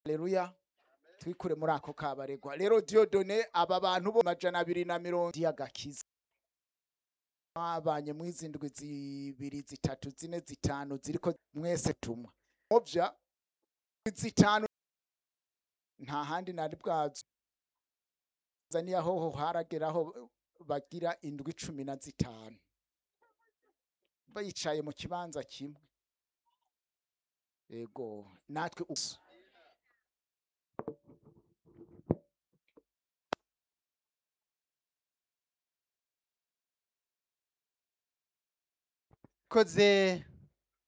Haleluya. Twikure muri ako kabaregwa. Rero Diodone aba bantu bo majana abiri na mirongo y'agakiza. Abanye mwizindwi zibiri zitatu zine zitanu ziriko mwese tumwa. Ovya zitanu nta handi nari bwazo. Zaniya hoho harageraho bagira indwi cumi na zitanu. Bayicaye mu kibanza kimwe. Ego natwe uso. koze